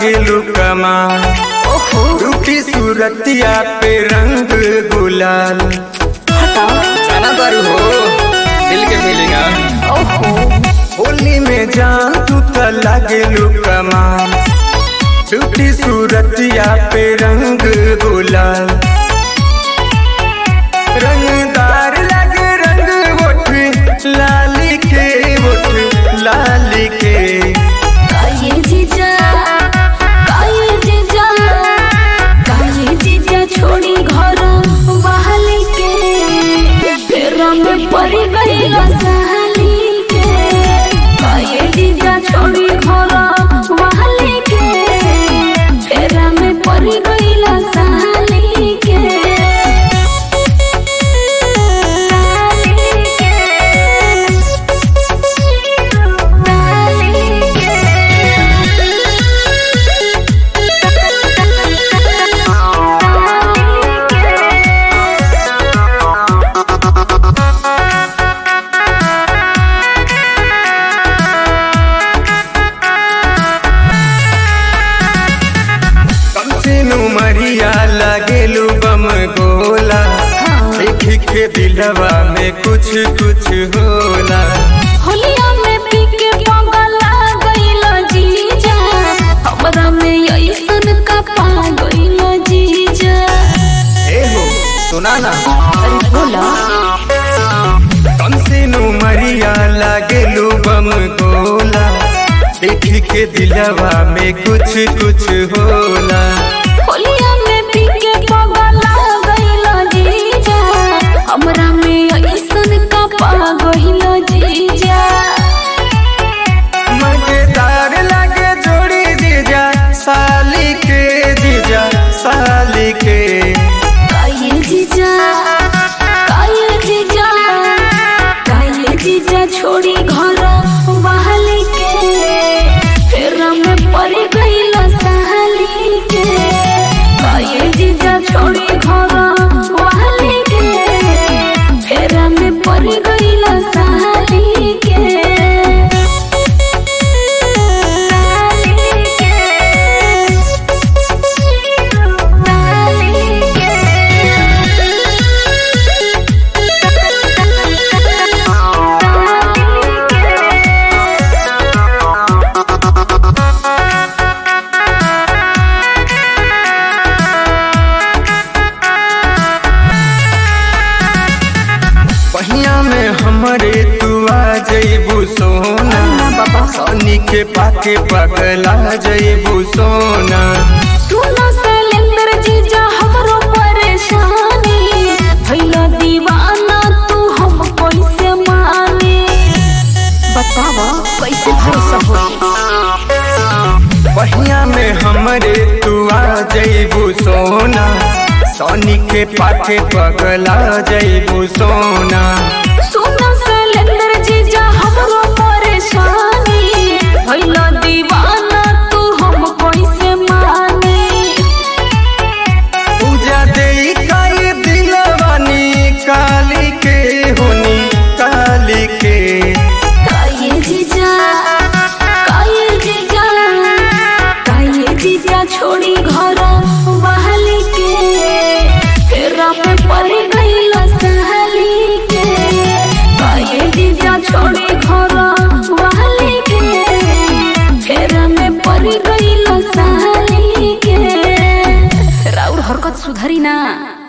लागेलू कमाल ओहो रूठी सूरतिया पे रंग गुलाल हटाओ जाना दारू हो दिल के फीलिंग ओहो होली में जान तू त लागेलू कमाल रूठी सूरतिया पे रंग गुलाल रंगदार लगे रंग वोट लाली के वोट लाली के काये जीजा काये जीजा काये जीजा छोड़ी घर बहाली के फेरा में पड़ी गई सहाली के काये जीजा छोड़ी घर बहाली के फेरा में पड़ी गई सहाली के सहाली कम से मरिया लागेलू बम गोला देख के दिलवा में कुछ कुछ होला होलिया में पी के पगला गइलो जीजा हमरा में ऐसन का पा गइलो जीजा ए हो सुना ना अरे बोला कम से मरिया लागेलू बम गोला देख के दिलवा में कुछ कुछ होला होलिया में पी के पगला गइलो जीजा हमरा में ऐसन का पा गइलो जीजा मजेदार लगे जोड़ी जीजा साली के जीजा साली के काये जीजा काये जीजा काये जीजा छोड़ी घर बहाली के फेरा में पड़ गइल सहाली के काये जीजा छोड़ी घर बहाली के फेरा में पड़ गइल सहाली के सहाली के पहिया में हमरे तू आ जइबू सोना सनी के पाके पगला जइबू सोना सुनो शैलेंद्र जीजा हमरो परेशानी भइला दीवाना तू हम कैसे माने बताव कैसे भरोसा होई पहिया में हमरे तू आ जइबू सोना सनी के पाके पगला जइबू सोना सुनो शैलेंद्र जीजा हमरो परेशानी भइला दीवाना तू हम कैसे माने पूजा देई काई दिलवानी काली के होनी काली के काये जीजा काये जीजा काये जीजा छोड़ी घर बहाली के फेरा में पड़ गइल सहाली के काये जीजा छोड़ी घर बहाली के फेरा में पड़ गइल सहाली के राउर हरकत सुधरी ना